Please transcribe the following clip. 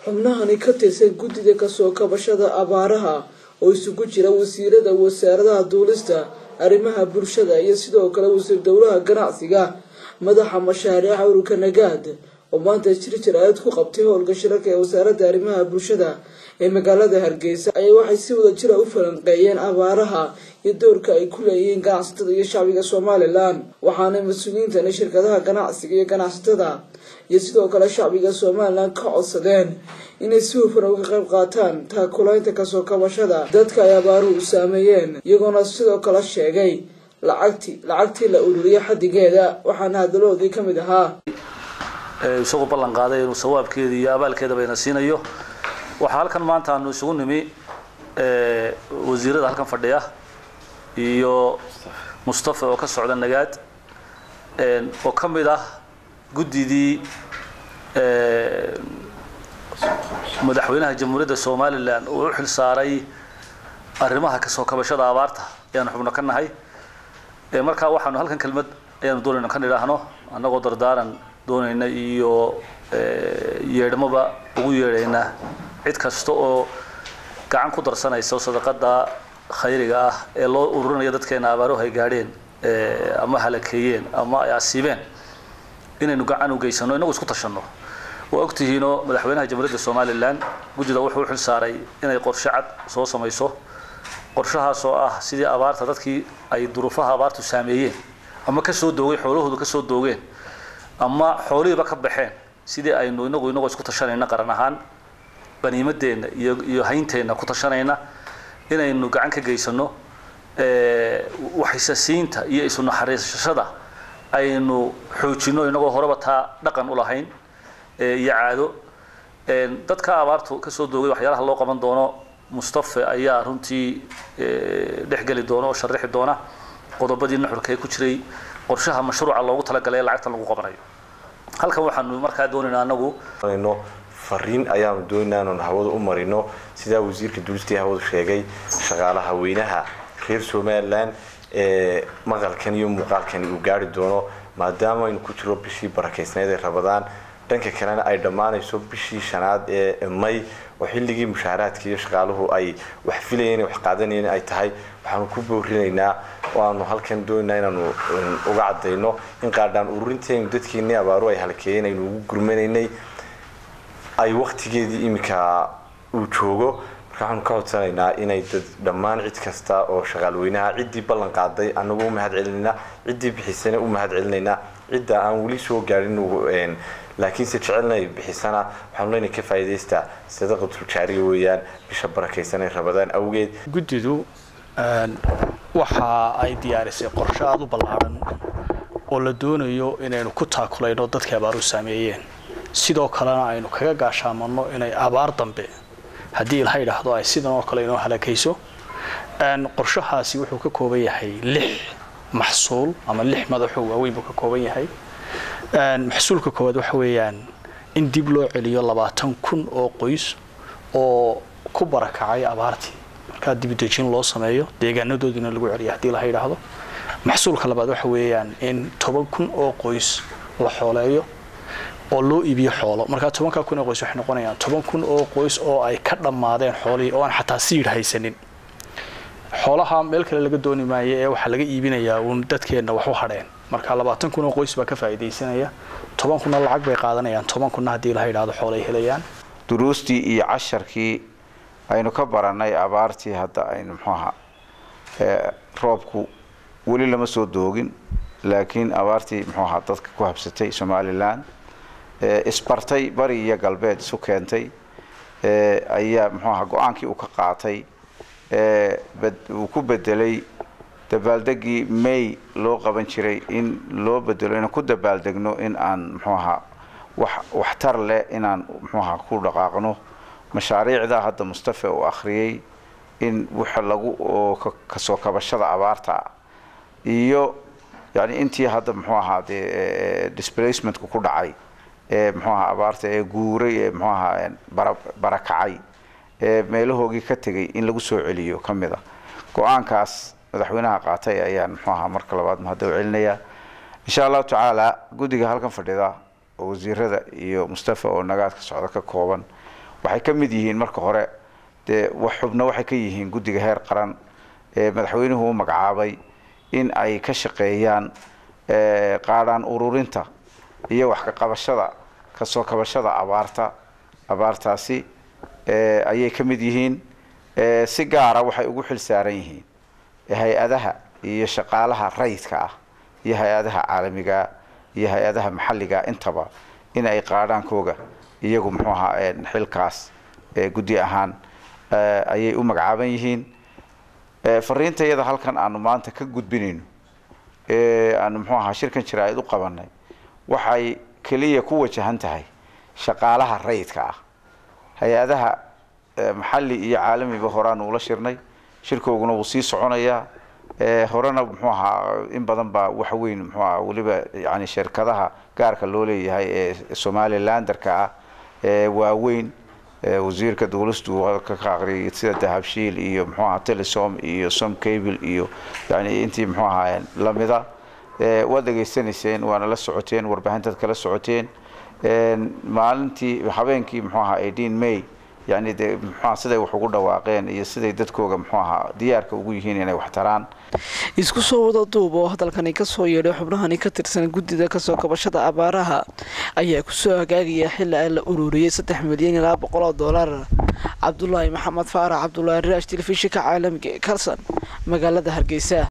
xubnahani ka tirsan guddida kasoo kabashada abaaraha oo isugu jira wasiirada wasaaradaha duulista arrimaha bulshada iyo sidoo kale wasiir dowlaha ganacsiga madaxa mashaariica ururka nagaad oo maanta jir jir-aad ku qabtay howlka shirarka ee wasaaradda arrimaha bulshada ee magaalada hargeysa ayaa waxay si wada jira u falanqeeyeen abaaraha iyo doorka ay ku leeyihiin ganacsatada iyo shacbiga somalilan waxaana mas-uuliyiintani shirkadaha ganacsiga iyo ganacsatada iyo sidoo kale shacbiga somalilan ka codsadeen inay si hufan uga qayb qaataan taakulaynta kasoo kabashada dadka ay abaaruhu saameeyeen iyagoona sidoo kale sheegay lacagti lacagtii la ururiya xadigeeda waxaana hadalahoodii ka mid ahaa isagu ballan qaaday inuu sawaabkeeda iyo abaalkeedaba ina siinayo waxaa halkan maanta aanu isugu nimi wasiirada halkan fadhiya iyo mustafa oo ka socda nagaad oo ka mid ah guddidii madaxweynaha jamhuuriyadda somalilan uu u xil saaray arrimaha kasoo kabashada abaarta ayaanu xubno ka nahay markaa waxaanu halkan kelmad ayaanu doonayna kan idhaahno annagoo dardaaran doonayna iyo yeedhmoba ugu yeedhayna cid kasta oo gacan ku darsanaysa sadaqada khayriga ah ee loo ururinayo dadkeena abaaruhu ay gaadheen ama halakeeyeen ama ay asiibeen inaynu gacan u geysano inagu isku tashanno waa ogtihiinoo madaxweynaha jamhuuriyadda somalilan guddida wuxuu u xil saaray inay qorshe cad soo samayso qorshahaas oo ah sidii abaarta dadkii ay duruufaha abaartu saameeyeen ama kasoo doogay xoolahoodu kasoo doogeen ama xoolihiiba ka baxeen sidii aynu inagu inagoo isku tashanayna qaran ahaan qaniimadeenna iyo iyo haynteenna ku tashanayna inaynu gacan ka geysano waxisasiinta iyo isu naxariisashada aynu xoojino inagoo horeba taa dhaqan u lahayn iyo caado dadka abaartu kasoo doogay waxyaalaha loo qaban doono mustafe ayaa runtii dhexgeli doona oo sharixi doona qodobadii nuxurka ee ku jiray qorshaha mashruuca loogu talagalay ee lacagta lagu qabanayo halkan waxaanu markaa doonaynaa anagu fariin ayaanu doonaa inaanu hawada u marino sidaa wasiirka duulistii hawadu sheegay shaqaalaha weynaha reer somalilan ee maqalkan iyo muuqaalkani uu gaari doono maadaama aynu ku jiro bishii barakeysneed ee rabadaan dhanka kalena ay dhammaanayso bishii shanaad ee may oo xilligii mushaaraadka iyo shaqaaluhu ay wax filayeen wax qaadanayeen ay tahay waxaanu ku boorinaynaa oo aanu halkan doonaynaa inaanu uga cadayno in qaadhaan ururinteenu dadkeenii abaaru ay halkeeyeen aynu ugu gurmanaynay ay waktigeedii iminka uu joogo marka waxaanu ka codsanaynaa inay dad dhammaan cid kasta oo shaqaalweynaha ciddii ballan qaaday anagu u mahad celinaynaa ciddii bixisana u mahad celinaynaa cidda aan weli soo gaadhin laakiinse jecelnay bixisana waxaanu leyna ka faa'iidaystaa sadaqatul jaariya weeyaan bisha barakaysan ee rabadaan awgeed guddidu waxa ay diyaarisay qorshe aada u ballaadhan oo la doonayo inaynu ku taakulayno dadkii abaaru saameeyeen sidoo kalena aynu kaga gaashaamanno inay abaar dambe haddii ilaha yidhaahdo ay sidan oo kale inoo halakayso qorshahaasi wuxuu ka kooban yahay lix maxsuul ama lix madaxoo waaweyn buu ka kooban yahay maxsuulka koowaad waxa weeyaan in dib loo celiyo labaatan kun oo qoys oo ku barakacay abaartii markaa dibudejin loo sameeyo deegaanadoodina lagu celiyo haddii laha yidhaahdo maxsuulka labaad waxa weeyaan in toban kun oo qoys la xooleeyo oo loo iibiyo xoolo markaa tobankaa kun oo qoys waxay noqonayaan toban kun oo qoys oo ay ka dhammaadeen xoolihii oo aan xataa siidh haysanin xoolaha meel kale laga dooni maayo ee waxaa laga iibinayaa uun dadkeenna wax u hadheen marka labaatan kun oo qoys baa ka faa'iidaysanaya toban kunna lacag bay qaadanayaan toban kunna haddii laha yidhahdo xoolay helayaan duruustii iyo casharkii aynu ka barannay abaartii hadda aynu muxuu ahaa roobku weli lama soo doogin laakiin abaartii muxuu ahaa dadka ku habsatay somalilan isbartay bari iyo galbeed isu keentay ayaa muxuu ahaa go-aankii uu ka qaatay uu ku bedelay dabaaldegii may loo qaban jiray in loo bedelo inaan ku dabaaldegno in aan muxuu ahaa wax waxtar leh inaan muxuu ahaa ku dhaqaaqno mashaariicda hadda mustafa uu akhriyey in waxa lagu oo kasoo kabashada abaarta iyo yani intii hadda muxuu ahaa dee displacementka ku dhacay ee muxuu ahaa abaarta ee guuray ee muxuu ahaa bara barakacay ee meelahoogii ka tegay in lagu soo celiyo ka mid a go-aankaas madaxweynaha qaatay ayaan muxuu ahaa marka labaad mahadda u celinayaa insha allahu tacaala guddiga halkan fadhida oo wasiirada iyo mustafa oo nagaadka socda ka kooban waxay ka mid yihiin marka hore dee xubna waxay ka yihiin guddiga heer qaran ee madaxweynuhu u magacaabay in ay ka shaqeeyaan qaadhaan ururinta iyo wax ka qabashada kasoo kabashada abaarta abaartaasi ayay ka mid yihiin si gaara waxay ugu xil saaran yihiin hay-adaha iyo shaqaalaha rayidka ah iyo hay-adaha caalamiga iyo hay-adaha maxalliga intaba in ay qaadhaankooga iyagu muxuu ahaa xilkaas guddi ahaan ayay u magacaaban yihiin fariinta iyada halkan aanu maanta ka gudbinayno aanu muxuu ahaa shirkan jaraa'id u qabanay waxay keliya ku wajahan tahay shaqaalaha rayidka ah hay-adaha maxalli iyo caalamiba horaanu ula shirnay shirkooguna wuu sii soconayaa horena muxuu ahaa in badan baa wax weyn muxuu ahaa weliba yani shirkadaha gaarka loo leeyahay ee somalilanderka ah ee waaweyn wasiirka dowlastu ka aqriyay sida dahabshiil iyo muxuu ahaa telesom iyo som cable iyo yani intii muxuu ahaa lamida waad dhegaysanayseen waana la socoteen warbaahintaad kala socoteen maalintii habeenkii muxuu ahaa eighteen may yani de muxuaha siday wax ugu dhawaaqeen iyo siday dadkooga muxuu ahaa diyaarka ugu yihiin inay wax taraan isku soo wada duub oo hadalkani kasoo yeedhay xubnahani ka tirsan guddida kasoo kabashada abaaraha ayaa kusoo hagaagaya xili ay la ururiyey saddex milyan iyo laba boqol oo doolar cabdulaahi maxamed faarax cabdulaahi raash telefishinka caalamiga ee kalson magaalada hargeysa